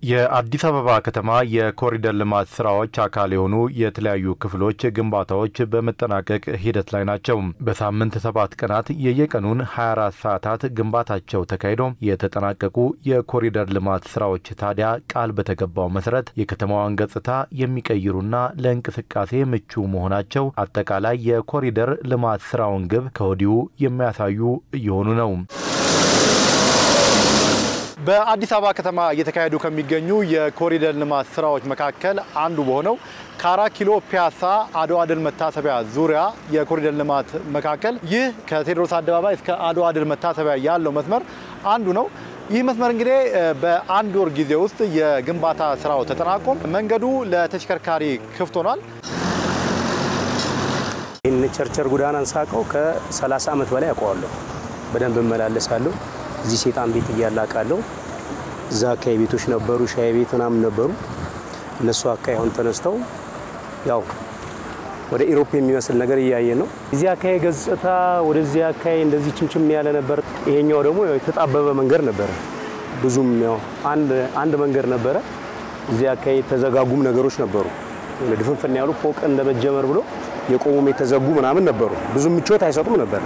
የአዲስ አበባ ከተማ የኮሪደር ልማት ስራዎች አካል የሆኑ የተለያዩ ክፍሎች ግንባታዎች በመጠናቀቅ ሂደት ላይ ናቸው። በሳምንት ሰባት ቀናት የየቀኑን 24 ሰዓታት ግንባታቸው ተካሂዶ የተጠናቀቁ የኮሪደር ልማት ስራዎች ታዲያ ቃል በተገባው መሰረት የከተማዋን ገጽታ የሚቀይሩና ለእንቅስቃሴ ምቹ መሆናቸው አጠቃላይ የኮሪደር ልማት ስራውን ግብ ከወዲሁ የሚያሳዩ እየሆኑ ነው። በአዲስ አበባ ከተማ እየተካሄዱ ከሚገኙ የኮሪደር ልማት ስራዎች መካከል አንዱ በሆነው ከአራት ኪሎ ፒያሳ አድዋ ድል መታሰቢያ ዙሪያ የኮሪደር ልማት መካከል ይህ ከቴዎድሮስ አደባባይ እስከ አድዋ ድል መታሰቢያ ያለው መስመር አንዱ ነው። ይህ መስመር እንግዲህ በአንድ ወር ጊዜ ውስጥ የግንባታ ስራው ተጠናቆ መንገዱ ለተሽከርካሪ ክፍት ሆኗል። ይህን ቸርቸር ጎዳናን ሳቀው ከ30 ዓመት በላይ አውቀዋለሁ። በደንብ እመላለሳለሁ። እዚህ ሴጣን ቤት እያላቃለሁ። እዛ አካባቢ ቤቶች ነበሩ፣ ሻይ ቤት ምናምን ነበሩ። እነሱ አካባቢ አሁን ተነስተው ያው ወደ ኢሮፕ የሚመስል ነገር እያየ ነው። እዚህ አካባቢ ገጽታ ወደዚህ አካባቢ እንደዚህ ችምችም ያለ ነበር። ይሄኛው ደግሞ የተጣበበ መንገድ ነበረ። ብዙም ያው አንድ መንገድ ነበረ። እዚህ አካባቢ የተዘጋጉም ነገሮች ነበሩ። ድፍንፍን ያሉ ፎቅ እንደመጀመር ብሎ የቆሙም የተዘጉ ምናምን ነበሩ። ብዙ ምቾት አይሰጡም ነበር።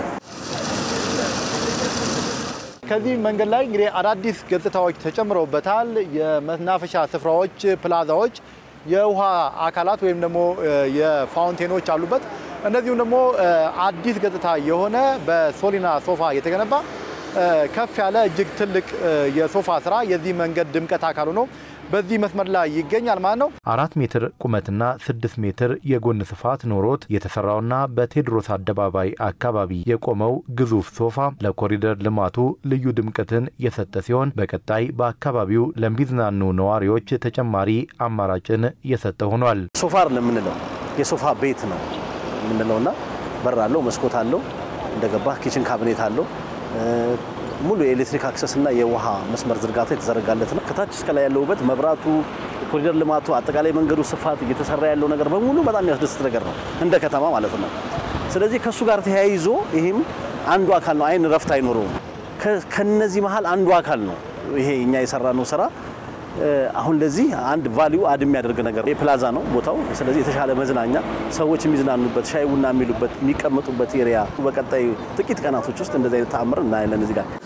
ከዚህ መንገድ ላይ እንግዲህ አዳዲስ ገጽታዎች ተጨምረውበታል። የመናፈሻ ስፍራዎች፣ ፕላዛዎች፣ የውሃ አካላት ወይም ደግሞ የፋውንቴኖች አሉበት። እንደዚሁም ደግሞ አዲስ ገጽታ የሆነ በሶሊና ሶፋ የተገነባ ከፍ ያለ እጅግ ትልቅ የሶፋ ስራ የዚህ መንገድ ድምቀት አካሉ ነው። በዚህ መስመር ላይ ይገኛል ማለት ነው። አራት ሜትር ቁመትና ስድስት ሜትር የጎን ስፋት ኖሮት የተሰራውና በቴዎድሮስ አደባባይ አካባቢ የቆመው ግዙፍ ሶፋ ለኮሪደር ልማቱ ልዩ ድምቀትን የሰጠ ሲሆን በቀጣይ በአካባቢው ለሚዝናኑ ነዋሪዎች ተጨማሪ አማራጭን የሰጠ ሆኗል። ሶፋ ለምንለው የሶፋ ቤት ነው የምንለውና በር አለው፣ መስኮት አለው፣ እንደገባ ኪችን ካቢኔት አለው ሙሉ የኤሌክትሪክ አክሰስ እና የውሃ መስመር ዝርጋታ የተዘረጋለት ነው። ከታች እስከ ላይ ያለው ውበት፣ መብራቱ፣ ኮሪደር ልማቱ፣ አጠቃላይ መንገዱ ስፋት፣ እየተሰራ ያለው ነገር በሙሉ በጣም የሚያስደስት ነገር ነው እንደ ከተማ ማለት ነው። ስለዚህ ከእሱ ጋር ተያይዞ ይህም አንዱ አካል ነው። አይን ረፍት አይኖረውም። ከነዚህ መሀል አንዱ አካል ነው ይሄ እኛ የሰራነው ስራ። አሁን ለዚህ አንድ ቫሊዩ አድ የሚያደርግ ነገር የፕላዛ ነው ቦታው። ስለዚህ የተሻለ መዝናኛ ሰዎች የሚዝናኑበት ሻይ ቡና የሚሉበት የሚቀመጡበት ኤሪያ በቀጣይ ጥቂት ቀናቶች ውስጥ እንደዚህ አይነት ተአምር እናያለን እዚህ ጋር።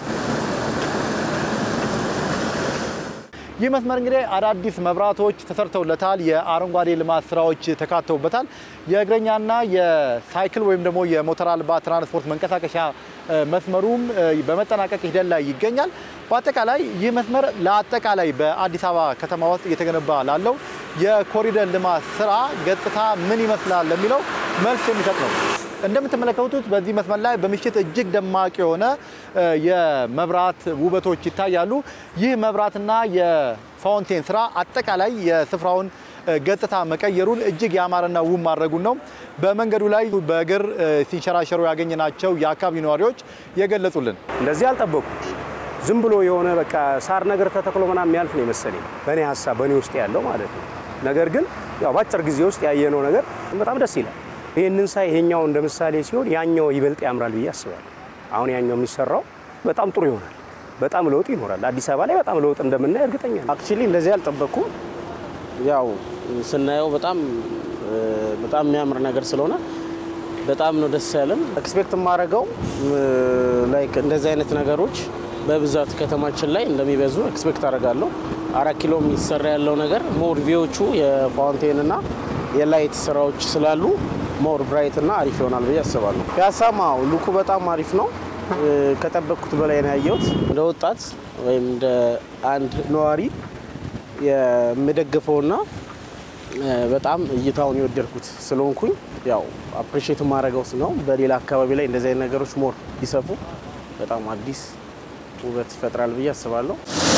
ይህ መስመር እንግዲህ አዳዲስ መብራቶች ተሰርተውለታል። የአረንጓዴ ልማት ስራዎች ተካተውበታል። የእግረኛና የሳይክል ወይም ደግሞ የሞተር አልባ ትራንስፖርት መንቀሳቀሻ መስመሩም በመጠናቀቅ ሂደት ላይ ይገኛል። በአጠቃላይ ይህ መስመር ለአጠቃላይ በአዲስ አበባ ከተማ ውስጥ እየተገነባ ላለው የኮሪደር ልማት ስራ ገጽታ ምን ይመስላል ለሚለው መልስ የሚሰጥ ነው። እንደምትመለከቱት በዚህ መስመር ላይ በምሽት እጅግ ደማቅ የሆነ የመብራት ውበቶች ይታያሉ። ይህ መብራትና የፋውንቴን ስራ አጠቃላይ የስፍራውን ገጽታ መቀየሩን እጅግ ያማረና ውብ ማድረጉን ነው በመንገዱ ላይ በእግር ሲንሸራሸሩ ያገኘናቸው የአካባቢ ነዋሪዎች የገለጹልን። እንደዚህ አልጠበቁ ዝም ብሎ የሆነ በቃ ሳር ነገር ተተክሎ ምናምን የሚያልፍ ነው የመሰለኝ በእኔ ሀሳብ በእኔ ውስጥ ያለው ማለት ነው። ነገር ግን ያው በአጭር ጊዜ ውስጥ ያየነው ነገር በጣም ደስ ይላል። ይህንን ሳይ ይሄኛው እንደ ምሳሌ ሲሆን ያኛው ይበልጥ ያምራል ብዬ አስባለሁ። አሁን ያኛው የሚሰራው በጣም ጥሩ ይሆናል። በጣም ለውጥ ይኖራል። አዲስ አበባ ላይ በጣም ለውጥ እንደምናይ እርግጠኛ ነኝ። አክቹሊ እንደዚህ አልጠበቅኩም። ያው ስናየው በጣም በጣም የሚያምር ነገር ስለሆነ በጣም ነው ደስ ያለን። ኤክስፔክት የማደርገው ላይክ እንደዚህ አይነት ነገሮች በብዛት ከተማችን ላይ እንደሚበዙ ኤክስፔክት አደርጋለሁ። አራት ኪሎ የሚሰራ ያለው ነገር ሞር ቪዎቹ የፋውንቴንና የላይት ስራዎች ስላሉ ሞር ብራይት እና አሪፍ ይሆናል ብዬ አስባለሁ። ፒያሳማ ሉኩ በጣም አሪፍ ነው። ከጠበቅኩት በላይ ነው ያየሁት። እንደ ወጣት ወይም እንደ አንድ ነዋሪ የምደግፈውና በጣም እይታውን የወደድኩት ስለሆንኩኝ ያው አፕሪሼት የማደርገው ነው። በሌላ አካባቢ ላይ እንደዚህ አይነት ነገሮች ሞር ቢሰፉ በጣም አዲስ ውበት ይፈጥራል ብዬ አስባለሁ።